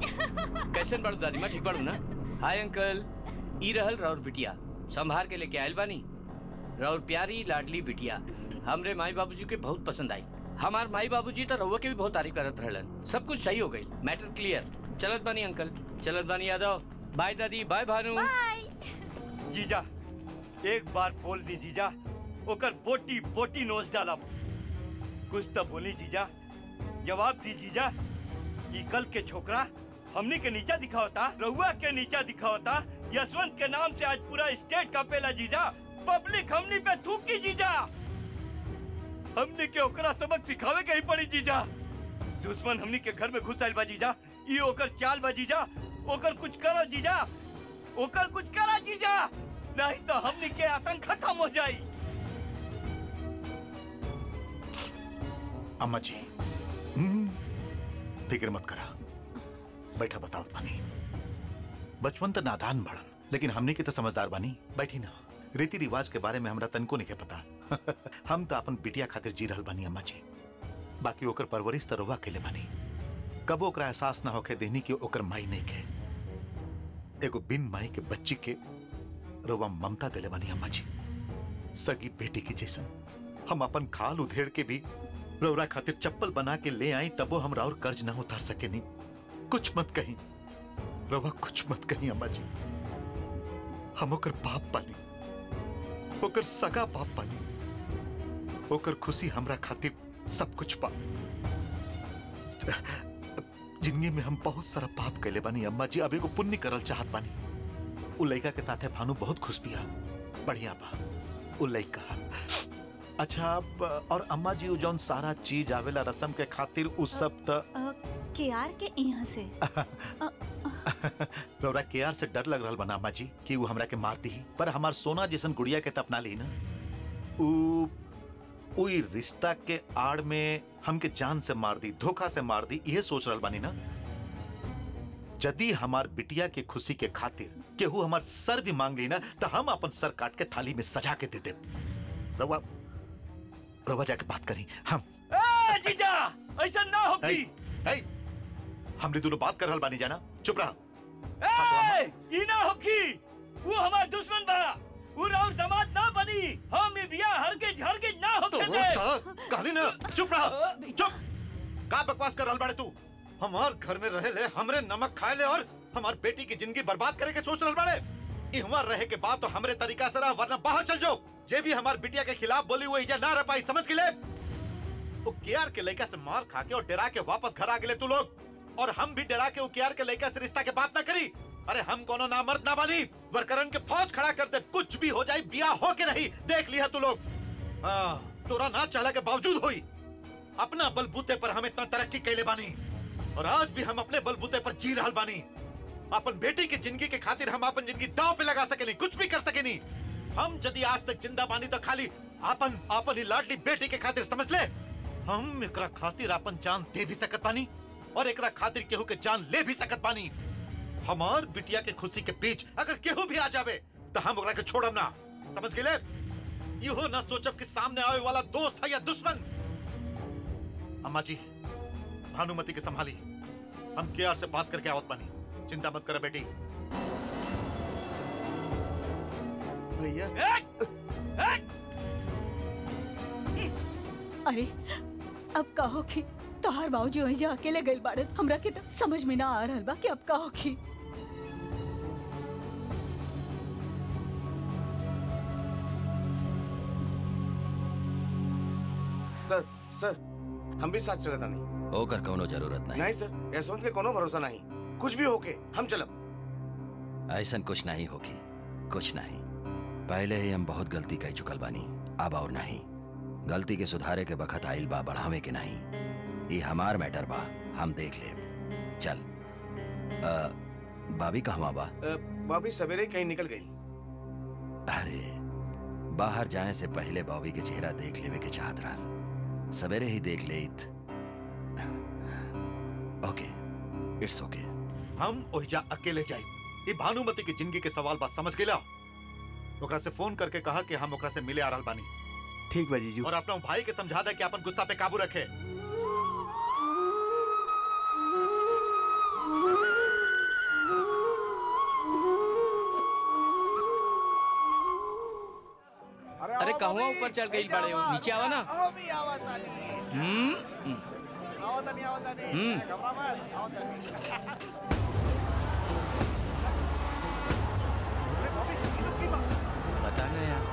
कैसन बाड़ू दादी माँ ठीक बाड़ू ना हाय अंकल ई रहल राउर बिटिया संभार के लेके आयल बानी राउर प्यारी लाडली बिटिया हमरे माई बाबूजी के बहुत पसंद आई हमार माई बाबूजी तो रउआ के भी बहुत तारीफ करत रहलन सब कुछ सही हो गई मैटर क्लियर चलत बानी अंकल चलत बानी यादव बाय दादी बाय भानु बाय जीजा एक बार बोल दी जीजा ओकर बोटी बोटी नोच डाला कुछ तो बोली जीजा जवाब दी जीजा ई कल के छोकरा हमनी के नीचा दिखावता रहुआ के नीचा दिखावता यशवंत के नाम से आज पूरा स्टेट का पेला जीजा पब्लिक हमनी पे थूकी जीजा हमनी के ओकरा सबक सिखावे के ही पड़ी जीजा दुश्मन हमनी के घर में घुस आइल बा जीजा ई ओकर चाल बा जीजा ओकर कुछ करो जीजा ओकर कुछ करा जीजा नहीं तो हमनी के आतंक खत्म हो जाई अम्मा जी हम्म, फिक्र मत करा बैठा बताओ पानी बचपन तो नादान बड़न लेकिन हमने के तो समझदार बानी बैठी ना रीति रिवाज के बारे में हमरा तनको नहीं के पता हम तो अपन बिटिया खातिर जी रहल बानी अम्मा जी बाकी ओकर परवरिश तो रोवा के बानी कबो ओकरा एहसास ना होके देनी कि ओकर माई नहीं के एगो बिन माई के बच्ची के रोवा ममता दिले बानी अम्मा जी सगी बेटी की जैसन हम अपन खाल उधेड़ के भी रौरा खातिर चप्पल बना के ले आई तबो हम राउर कर्ज ना उतार सके नहीं कुछ मत कहीं रवा कुछ मत कहीं अम्मा जी हम ओकर बाप पानी ओकर सगा बाप पानी ओकर खुशी हमरा खातिर सब कुछ पा जिंदगी में हम बहुत सारा पाप कैले बानी अम्मा जी अब एगो पुण्य करल चाहत बानी उ लड़का के साथे भानु बहुत खुश बिया बढ़िया बा उ लड़का अच्छा अब और अम्मा जी उ जौन सारा चीज आवेला रसम के खातिर उ सब त के आर के यहाँ से रौरा केआर से डर लग रहल बना अम्मा जी कि उ हमरा के मार दी पर हमार सोना जैसन गुड़िया के त अपना ली ना उ उ ई रिश्ता के आड़ में हमके जान से मार दी धोखा से मार दी ये सोच रहल बानी ना यदि हमार बिटिया के खुशी के खातिर केहू हमार सर भी मांग ली ना तो हम अपन सर काट के थाली में सजा के दे दे रवा रवा जाके बात करी हम ए जीजा ऐसा ना होगी ऐ, हमने दोनों बात कर रहल बानी जाना चुप रहा ए ई ना होगी वो हमार दुश्मन बा वो राउर दामाद ना बनी हम ये बिया हरगिज हरगिज ना तो होके दे कहली ना चुप रहा चुप का बकवास कर रहल बाड़े तू हमार घर में रहे ले हमरे नमक खाए ले और हमार बेटी की जिंदगी बर्बाद करे के सोच रहल बाड़े इहवा रहे के बाद तो हमरे तरीका से रहा वरना बाहर चल जाओ जे भी हमार बिटिया के खिलाफ बोली हुई इजा ना रह पाई समझ के ले वो केआर के लड़का से मार खा के और डरा के वापस घर आ गए तू लोग और हम भी डरा के वो केआर के लड़का से रिश्ता के बात ना करी अरे हम कोनो ना मर्द ना बानी वरकरन के फौज खड़ा कर दे कुछ भी हो जाए बिया हो के रही देख लिया तू लोग हाँ, तोरा ना चला के बावजूद हुई अपना बलबूते पर हम इतना तरक्की कैले बानी और आज भी हम अपने बलबूते पर जी रहल बानी अपन बेटी की जिंदगी के खातिर हम अपन जिंदगी दांव पे लगा सके नहीं कुछ भी कर सके नहीं हम यदि आज तक जिंदा बानी तो खाली अपन अपन ही लाडली बेटी के खातिर समझ ले हम एकरा खातिर अपन जान दे भी सकत बानी और एकरा खातिर केहू के जान ले भी सकत बानी हमार बिटिया के खुशी के बीच अगर केहू भी आ जावे तो हम ओकरा के छोड़ब ना समझ गेले इहो ना सोचब कि सामने आवे वाला दोस्त है या दुश्मन अम्मा जी भानुमति के संभाली हम केआर से बात करके आवत बानी चिंता मत करे बेटी भैया अरे अब कहो कि तोहार बाबूजी वहीं जा अकेले गइल बाड़े हमरा के तो समझ में ना आ रहल बा कि अब कहो कि सर सर हम भी साथ चलता नहीं होकर कौनो जरूरत नहीं नहीं सर यशवंत के कोनो भरोसा नहीं कुछ भी होके हम चलब ऐसा कुछ नहीं होगी कुछ नहीं पहले ही हम बहुत गलती कर चुकल बानी अब और नहीं गलती के सुधारे के बखत आइल बा बढ़ावे के नहीं ये हमार मैटर बा हम देख ले चल अ, बाबी कहवा बा अ, भाभी सवेरे कहीं निकल गई अरे बाहर जाए से पहले बॉबी के चेहरा देख लेवे के चाहत रहा सवेरे ही देख लेत ओके इट्स ओके हम ओहिजा अकेले जाई ये भानुमति की जिंदगी के सवाल बात समझ गेला ओकरा से फोन करके कहा कि हम ओकरा से मिले आ रहल बानी ठीक बा जीजू और अपना भाई के समझा दे कि अपन गुस्सा पे काबू रखे कहवा ऊपर चल गई बड़े हो नीचे आवा ना अभी आवत तानी हम्म हम्म। आवत तानी आवत तानी हम्म। घबरा मत आवत तानी अरे भाभी ये लोग की बात पता नहीं यार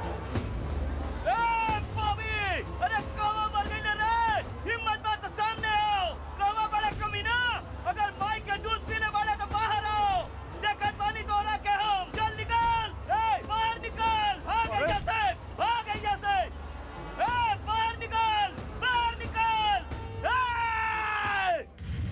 ए बॉबी अरे कौवा मर गई रे हिम्मत बात तो सामने आओ कौवा बड़े कमीना अगर माई के दूध पीने वाले तो बाहर आओ देखत पानी तो रहा के हम चल निकल ए बाहर निकल भाग अरे! यहाँ से भाग यहाँ से ए बाहर निकल बाहर निकल ए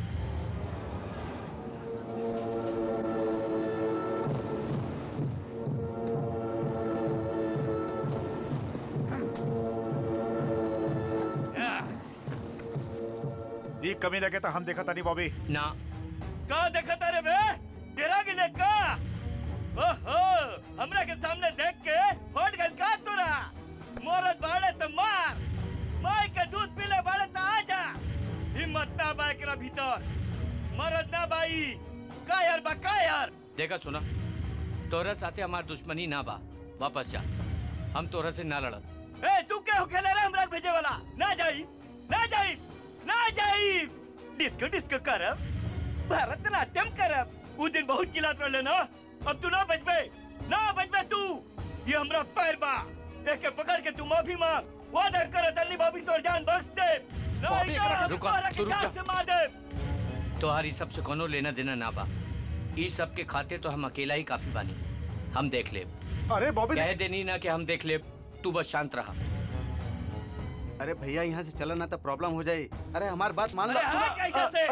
ये कमी लगे तो हम देखा था नहीं बॉबी ना का देखता रे बे तेरा गिले का ओहो हमरा के सामने देख के फट गल का तोरा मोरत बाड़े तो मार माई के दूध पीले बाड़े तो आजा हिम्मत ना बाई के भीतर मरद ना बाई का यार बा का यार देखा सुना तोरा साथे हमार दुश्मनी ना बा वापस जा हम तोरा से ना लड़त ए तू के हो खेले रे हमरा के भेजे वाला ना जाई ना जाई ना जाई डिस्को डिस्को करब भरतनाट्यम करब उ दिन बहुत चिल्लात रहले ना अब तू ना बचबे ना बचबे तू ये हमरा पैर बा एक के पकड़ के तू माफी मांग वादा कर तल्ली भाभी तोर जान बख्श दे नहीं भाभी, तो एकरा के- रुको, तोहरा तू के रुक जान जा। से मार दे तोहारी सबसे कोनो लेना देना ना बा ई सब के खातिर तो हम अकेला ही काफी बानी हम देख ले अरे बॉबी कह देनी ना कि हम देख ले तू बस शांत रहा अरे भैया यहाँ से चला ना तो प्रॉब्लम हो जाए अरे हमारी बात मान लो अरे हट कैसे से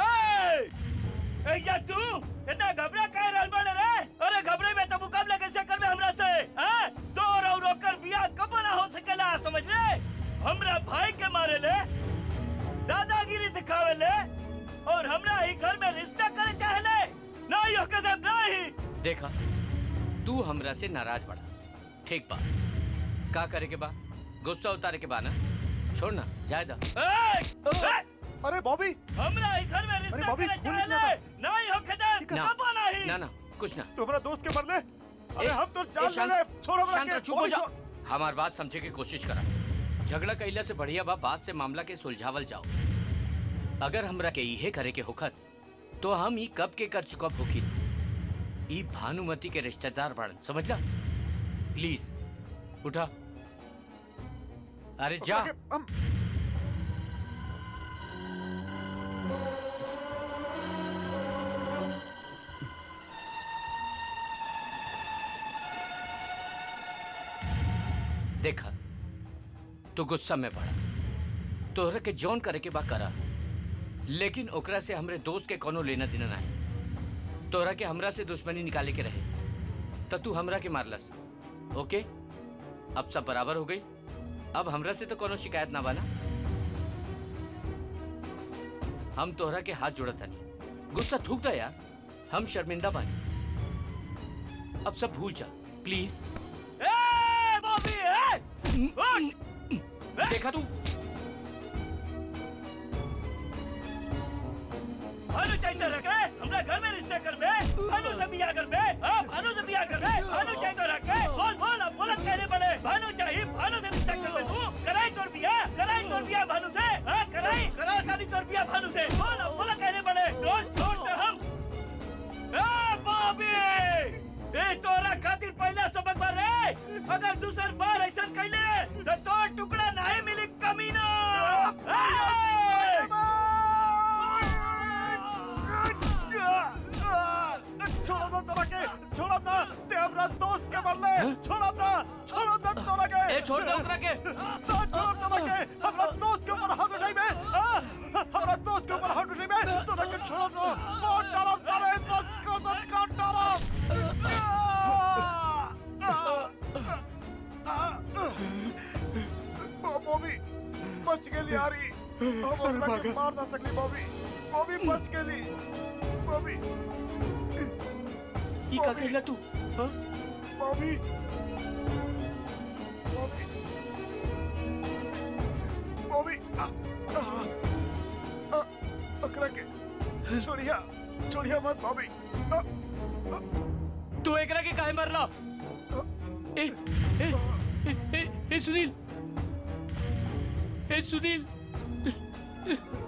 ए ए या तू इतना घबरा काहे रहल बाड़े रे अरे घबरे में तो मुकाबला कैसे करबे हमरा से हैं तोर और ओकर बियाह कब ना हो सकेला समझ ले हमरा भाई के मारे ले दादागिरी दिखावे ले और हमरा ही घर में रिश्ता करे चाहे ले नहीं हो कदम नहीं देखा तू हमरा से नाराज बड़ा ठीक बा का करे के बा गुस्सा उतारे के बा ना छोड़ ना जाए दा ए, ए, अरे बॉबी हमरा ही घर में रिश्ता बॉबी, करे खून चाहे निकला ले नहीं हो कदम ना। कब नहीं ना ना कुछ ना तू हमारा दोस्त के मरले अरे ए, हम तो ए, जान शांत- ले ले छोड़ हमरा शांत के रह, चुप हो बॉबी, जा छोड़। हमार बात समझे की कोशिश करा झगड़ा कैला से बढ़िया बा बात से मामला के सुलझावल जाओ अगर हमरा के इहे करे के होखत तो हम ई कब के कर चुकब होखी ई भानुमति के रिश्तेदार बड़न समझला प्लीज उठा अरे जा हमरा के- हम देखा तू गुस्सा में पड़ा तोहरा के जौन करे के बा करा लेकिन ओकरा से हमरे दोस्त के कोनो लेना देना नहीं तोहरा के हमरा से दुश्मनी निकाले के रहे त तू हमरा के मारलस ओके अब सब बराबर हो गई अब हमरा से तो कोनो शिकायत ना बना हम तोहरा के हाथ जोड़त हनी गुस्सा थूक दा यार हम शर्मिंदा बानी अब सब भूल जा प्लीज ए बॉबी ए उठ देखा तू भानु चाहिए रखे हमरा घर में रिश्ता कर बे भानु से बियाह कर बे हां भानु से बियाह कर बे भानु चाहिए रखे बोल बोल अब बोलत कहने पड़े भानु चाहिए भानु से रिश्ता कर बे तू कराई तोर बियाह कराई तोर बियाह भानु से हां कराई करा तानी तोर बियाह भानु से बोल अब बोलत कहने पड़े छोड़ छोड़ तो हम ए बॉबी ए तोरा खातिर पहला सबक बार रे अगर दूसर बार ऐसा कैले तो तोर टुकड़ा नहीं मिली कमीना ए! छोड़ो ना तोरा के छोड़ो ना ते हमरा दोस्त के मरले छोड़ो ना छोड़ो ना तोरा के ए छोड़ दे ओकरा के ना छोड़ो तोरा के हमरा दोस्त के ऊपर हाथ उठाई बे हाँ? हमरा दोस्त के ऊपर हाथ उठाई बे तोरा के छोड़ो ना बहुत डरम सारे तोर कसम का डरम बॉबी बच गेली यारी हम ओकरा के मार ना सकली बॉबी बॉबी बच गेली बॉबी ई का कहला तू हाँ? बॉबी बॉबी बॉबी आ, आ, आ, ओकरा के छोड़िया छोड़िया मत बॉबी आ, तू एकरा के काहे मरला ए ए ए, ए ए सुनील ए सुनील